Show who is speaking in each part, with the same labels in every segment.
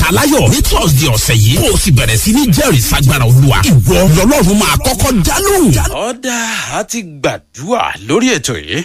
Speaker 1: aláyọ̀ ní thursday ọ̀sẹ̀ yìí kó o sì bẹ̀rẹ̀ sí ní jẹ́rìí sagbára olúwa ìwọ lọ́lọ́run máa kọ́kọ́ dá lóhùn.
Speaker 2: ọ̀dà a ti gbàdúrà lórí ètò yìí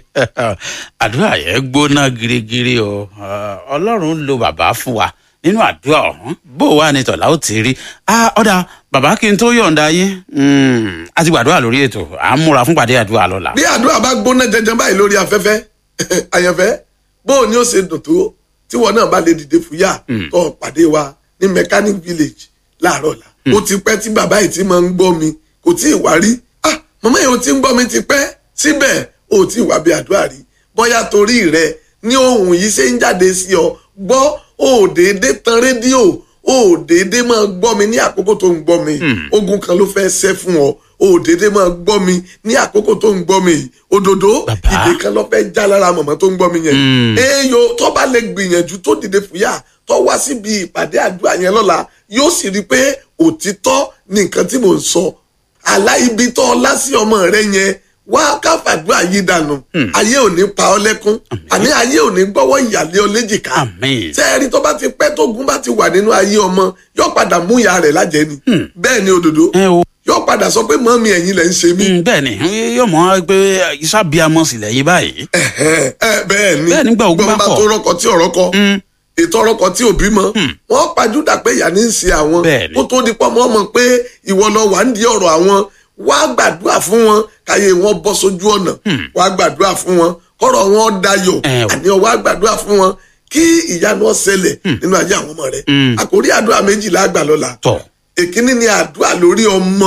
Speaker 2: àdúrà yẹn gbóná girigiri o ọlọ́run lo bàbá fún wa nínú àdúrà ọ̀hún bó wà ní tọ̀lá ó ti rí ọ̀dà bàbá kí n tó yọ̀ǹda yín a ti gbàdúrà lórí ètò à ń múra fún pàdé àdúrà lọ́la.
Speaker 3: bí àdúrà bá gbóná jẹjẹrẹ báyìí lórí afẹ́fẹ́ àyànfẹ́ bó o ní ó ṣe dùn tó tí wọn náà bá lè dìde fúyà tó o pàdé wa ní mechanic village láàárọ̀ la. ó ti pẹ́ tí bàbá yìí ti máa ń gbọ́ mi kò tí ì wá rí ah màmá yìí ó ti ń gbọ́ mi ti pẹ́ síbẹ̀ ó ti wà bí àdúrà rí bóyá torí rẹ ní ohun yìí ṣe ń jáde sí ọ gbọ́ ó déédé tan rédíò ó déédé máa gbọ́ mi ní àkókò tó ń gbọ́ mi ogun kan ló fẹ́ ṣẹ́ fún ọ ó déédé máa gbọ́ mi ní àkókò tó ń gbọ́ mi yìí òdòdó ìdè kan ló fẹ́ já lára màmá tó ń gbọ́ mi yẹn èèyàn tó bá lè gbìyànjú tó dìde fúyà tó wá síbi ìpàdé àdúrà yẹn lọ́la yóò sì rí i pé òtítọ́ ni nǹkan tí mò ń sọ aláìbí tó ọlá sí ọmọ rẹ yẹn wá káfàdúrà yìí dànù ayé ò ní pa ọ lẹ́kún àní ayé ò ní gbọ́wọ́ ìyàlẹ́ ọ léjìká sẹ́ẹ̀rí tó bá ti pẹ́ tó gún bá ti wà nínú ayé ọmọ yóò padà mú ìyá rẹ̀ lájẹ́ ni bẹ́ẹ̀ ni òdòdó yóò padà sọ pé mọ́mí ẹ̀yin lẹ̀ ń ṣe mí.
Speaker 2: bẹ́ẹ̀ ni yóò mọ̀ pé ìṣàbíamọ sílẹ̀ yìí báyìí.
Speaker 3: bẹ́ẹ̀ ni
Speaker 2: bẹ́ẹ̀ nígbà ogun bá
Speaker 3: gbọ́n bá
Speaker 2: pọ̀.
Speaker 3: tó rọ́kọ tí ọ̀rọ̀ kọ ètò ọ̀rọ̀ kan tí ò bímọ wọ́n pàjúdà pé ìyá ní í ṣe àwọn
Speaker 2: Bẹ́ẹ̀ni.
Speaker 3: kó tó di pọ́ mọ́ mọ̀ pé ìwọ lọ wà ń di ọ̀rọ̀ àwọn wá gbàdúrà fún wọn káyé wọn bọ́ sójú ọ̀nà wá gbàdúrà fún wọn kọ́rọ̀ wọn dayọ̀
Speaker 2: Ẹ o.
Speaker 3: àní ọ wá gbàdúrà fún wọn kí ìyanu ó ṣẹlẹ̀ nínú ayé àwọn ọmọ rẹ̀ àkórí àdúrà méjìlá àgbà lọ́la
Speaker 2: tọ̀
Speaker 3: èkíní ni àdúrà lórí ọmọ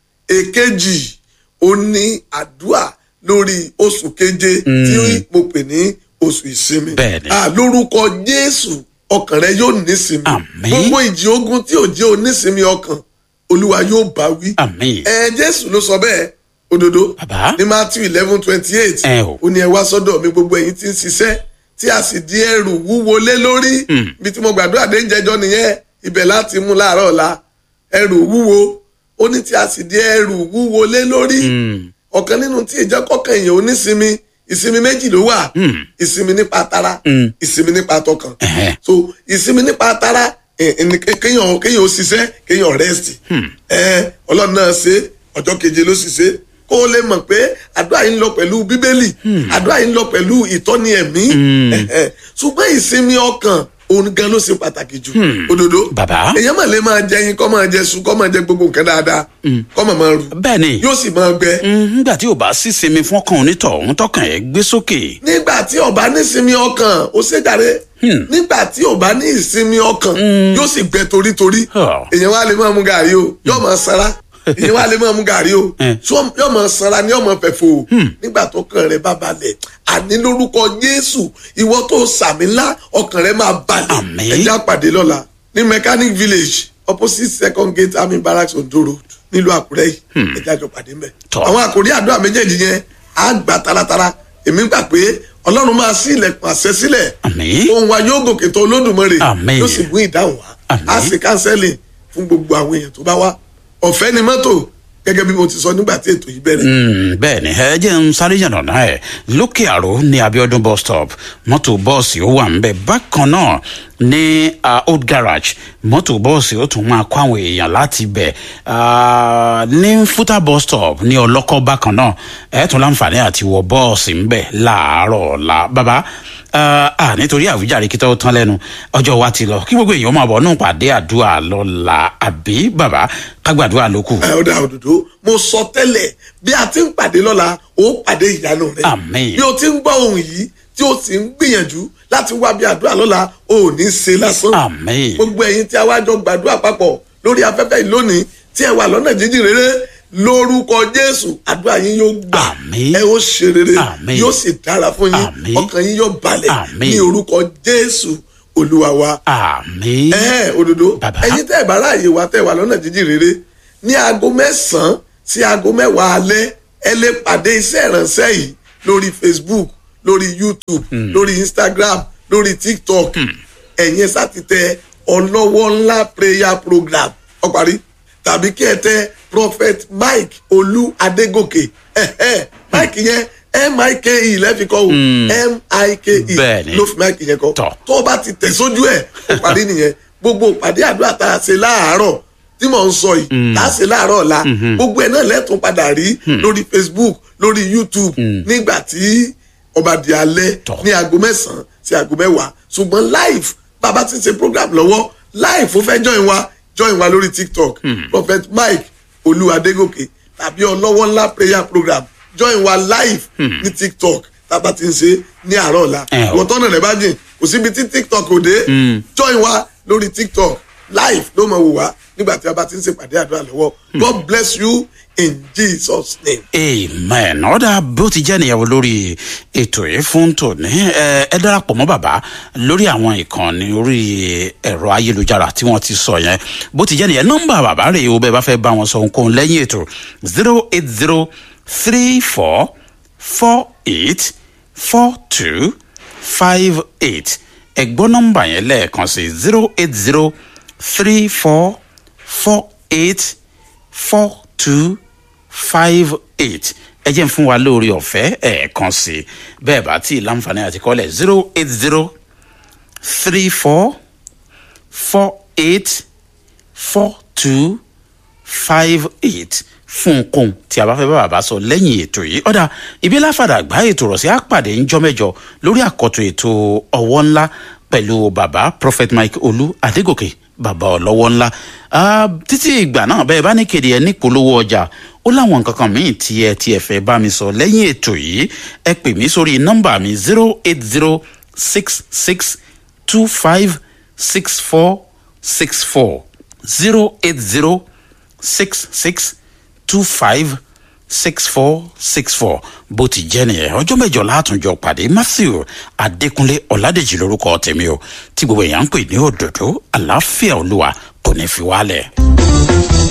Speaker 3: èkejì ó ní àdúrà lórí oṣù keje tí mo pè ní oṣù ìsinmi
Speaker 2: Bẹ́ẹ̀ni.
Speaker 3: Ah, lórúkọ jésù ọkàn rẹ yóò nísinmi
Speaker 2: Àmín.
Speaker 3: gbogbo ìjì ogun tí ò jẹ́ onísinmi ọkàn olúwa yóò bá wí
Speaker 2: àmín.
Speaker 3: ẹ jésù ló sọ bẹ́ẹ̀ òdodo
Speaker 2: Bàbá.
Speaker 3: ní matthew eleven twenty eight
Speaker 2: Ẹ o.
Speaker 3: ó ní ẹ wá sọ́dọ̀ mi gbogbo ẹ̀yin tí ń ṣiṣẹ́ tí a sì di ẹrù wúwo lé lórí ibi tí mo gbàdúrà dé ń jẹjọ́ nìyẹn ibẹ̀ láti mú láàárọ̀ ọ̀la ẹrù wúwo ó ní tí a sì di ẹrù wúwo lé lórí ọ̀kan nínú tí ìjẹ́ kọ̀ọ̀kan èèyàn onísinmi ìsinmi méjì ló wà ìsinmi nípa tara ìsinmi nípa tọkàn
Speaker 2: Ẹ̀hẹ́.
Speaker 3: so ìsinmi nípa tara ẹ, ẹni ké- kéèyàn kéèyàn ó ṣiṣẹ́ kéèyàn rest ẹ ọlọ́run náà ṣe ọjọ́ keje ló sì ṣe kó o lè mọ̀ pé àdúrà yìí ń lọ pẹ̀lú bíbélì àdúrà yìí ń lọ pẹ̀lú ìtọ́ni ẹ̀mí ẹ̀hẹ́. ṣùgbọ́n ìsinmi ọkàn òun gan ló ṣe pàtàkì jù òdodo
Speaker 2: Bàbá.
Speaker 3: èèyàn mà lè máa jẹ yín kọ́ máa jẹ sùn kọ́ máa jẹ gbogbo nǹkan dáadáa kọ́ máa máa rù
Speaker 2: bẹ́ẹ̀ ni
Speaker 3: yóò sì máa gbẹ
Speaker 2: Mm, nígbà tí ò bá sí sinmi fún ọkàn onítọ̀hún tọkàn ẹ̀ gbé sókè.
Speaker 3: nígbà tí ọba ní ìsinmi ọkàn ó ṣèjàre nígbà tí ọba ní ìsinmi ọkàn yóò sì gbẹ torítorí
Speaker 2: Huh.
Speaker 3: èèyàn wa lè máa mu gàrí o yóò máa sanra èèyàn wa lè máa mu gàrí o
Speaker 2: Eh.
Speaker 3: So, yóò máa sanra ni yóò máa fẹ̀fọ́ o nígbà tó kàn rẹ bá balẹ̀ àní lórúkọ Jésù ìwọ tó sàmì ńlá ọkàn rẹ máa balẹ̀
Speaker 2: Àmín.
Speaker 3: ẹ já pàdé lọ́la ní mechanic village opposite second gate army barracks ondo road nílùú Àkúrẹ́ yìí ẹ já jọ pàdé mbẹ̀
Speaker 2: Tọ́.
Speaker 3: àwọn àkòrí àdúrà méjèèjì yẹn á gbà taratara èmi gbà pé ọlọ́run máa ṣí ilẹ̀kùn àṣẹ sílẹ̀
Speaker 2: Àmín.
Speaker 3: ohun wa yóò gòkè tó olódùmarè
Speaker 2: Àmín.
Speaker 3: yóò sì mú ìdáhùn wá
Speaker 2: Àmín.
Speaker 3: á sì kánsẹ́lì fún gbogbo àwọn èèyàn tó bá wá ọ̀fẹ́ ni mọ́tò gẹ́gẹ́ bí mo ti sọ nígbà tí ètò yìí bẹ̀rẹ̀.
Speaker 2: Mm, bẹ́ẹ̀ ni ẹ jẹ́ ń sáré yànnà náà ẹ̀ lókè àrò ní abiodun bus stop mọ́tò bọ́ọ̀sì ó wà ńbẹ̀ bákan náà ní ah, old garage mọ́tò bọ́ọ̀sì ó tún máa kó àwọn èèyàn láti bẹ̀ Ah, ní futa bus stop ní ọlọ́kọ́ bákan náà ẹ̀ tún láǹfààní àti wọ bọ́ọ̀sì ńbẹ̀ láàárọ̀ ọ̀la bàbá ah, ah, nítorí àwíjàre kí tó tán lẹ́nu ọjọ́ wa ti lọ kí gbogbo èèyàn máa bọ̀ nù pàdé àdúrà lọ́la àbí bàbá kágbàdúrà ló kù.
Speaker 3: ẹ ọ̀dà òdòdó mo sọ tẹ́lẹ̀ bí a ti ń pàdé lọ́la ó pàdé ìyanu rẹ̀
Speaker 2: Àmín.
Speaker 3: bí o ti ń gbọ́ ohun yìí tí o sì ń gbìyànjú láti wá bí àdúrà lọ́la o ò ní ṣe lásán
Speaker 2: Àmín.
Speaker 3: gbogbo ẹ̀yin tí a wá jọ gbàdúrà papọ̀ lórí afẹ́fẹ́ yìí lónìí tí ẹ wà lọ́nà jíjìn rere lórúkọ jésù àdúrà yín yóò gbà
Speaker 2: Àmín.
Speaker 3: ẹ ó ṣe rere
Speaker 2: Àmín.
Speaker 3: yóò sì dára fún yín
Speaker 2: Àmín.
Speaker 3: ọkàn yín yóò balẹ̀
Speaker 2: Àmín.
Speaker 3: ní orúkọ jésù olúwa wa
Speaker 2: àmì.
Speaker 3: ẹ òdodo
Speaker 2: Bàbá.
Speaker 3: ẹ̀yin tẹ́ ẹ bá ráàyè wá tẹ́ ẹ wà lọ́nà jíjìn rere ní aago mẹ́sàn-án sí aago mẹ́wàá alẹ́ ẹ lè pàdé iṣẹ́ ìránṣẹ́ yìí lórí facebook lórí youtube lórí instagram lórí tiktok ẹ̀yin sátìtẹ ọlọ́wọ́ ńlá prayer program ó parí tàbí kí ẹ tẹ prophet mike olú adégòkè ẹ̀hẹ́ mike yẹn mike lẹ́fi kọ́ o mike
Speaker 2: Bẹ́ẹ̀ni.
Speaker 3: ló fi mike yẹn kọ́
Speaker 2: Tọ́.
Speaker 3: tó o bá ti tẹ̀ sójú ẹ̀ ó parí nìyẹn gbogbo ìpàdé àdúrà tá a ṣe láàárọ̀ tí mò ń sọ yìí tá a ṣe láàárọ̀ ọ̀la gbogbo ẹ̀ náà lẹ́tùn padà rí lórí facebook lórí youtube nígbà tí ọba di alẹ́
Speaker 2: Tọ́.
Speaker 3: ní aago mẹ́sàn-án sí aago mẹ́wàá ṣùgbọ́n live bàbá ti ṣe program lọ́wọ́ live ó fẹ́ join wa join wa lórí tiktok prophet mike olú adégòkè tàbí ọlọ́wọ́ ńlá prayer program join wa live ní tiktok tábà ti ń ṣe ní àárọ̀ ọ̀la
Speaker 2: Eh, o.
Speaker 3: wọ́n tọ́nà rẹ̀ bá jìn kò síbi tí tiktok ò dé join wa lórí tiktok live ló mọ̀ wò wá nígbà tí a bá ti ń ṣèpàdé àdúrà lọ́wọ́ god bless you in jesus name.
Speaker 2: amen ọ̀dà bó ti jẹ́ nìyàwó lórí ètò yìí fún tòní ẹ ẹ darapọ̀ mọ́ bàbá lórí àwọn ìkànnì orí ẹ̀rọ ayélujára tí wọ́n ti sọ yẹn bó ti jẹ́ nìyẹn nọ́mbà bàbá rẹ̀ o bẹ́ẹ̀ bá fẹ́ bá wọn sọ ohunkóhun lẹ́yìn ètò zero eight zero three four four eight four two five eight ẹ̀gbọ́n nọ́mbà yẹn lẹ́ẹ̀kan sí zero eight zero three four four eight four two five eight ẹ jẹ́ ń fún wa lórí ọ̀fẹ́ ẹ̀ẹ̀kan sí i bẹ́ẹ̀ bá tí ì láǹfààní àti kọ́lẹ̀ zero eight zero three four four eight four two five eight fún nǹkan tí a bá fẹ́ bá bàbá sọ lẹ́yìn ètò yìí ọ̀dà ibi láfàdà àgbá ètò rọ̀ sí àpàdé ńjọ́ mẹ́jọ lórí àkọ́tún ètò ọwọ́ ńlá pẹ̀lú bàbá prophet mike olú adégòkè bàbá ọlọ́wọ́ ńlá Ah, títí ìgbà náà bẹ́ẹ̀ bá ní kéde ẹ nípolówó ọjà ó láwọn nǹkan kan míì tí ẹ tí ẹ fẹ́ bá mi sọ lẹ́yìn ètò yìí ẹ pè mí sórí nọ́mbà mi zero eight zero six six two five six four six four zero eight zero six six two five six four six four bó ti jẹ́ nìyẹn ọjọ́ mẹ́jọ látúnjọ pàdé matthew adékúnlé ọ̀làdèjì lórúkọ tèmi o tí gbogbo èèyàn ń pè ní òdòdó àlàáfíà olúwa kò ní fi wálẹ̀.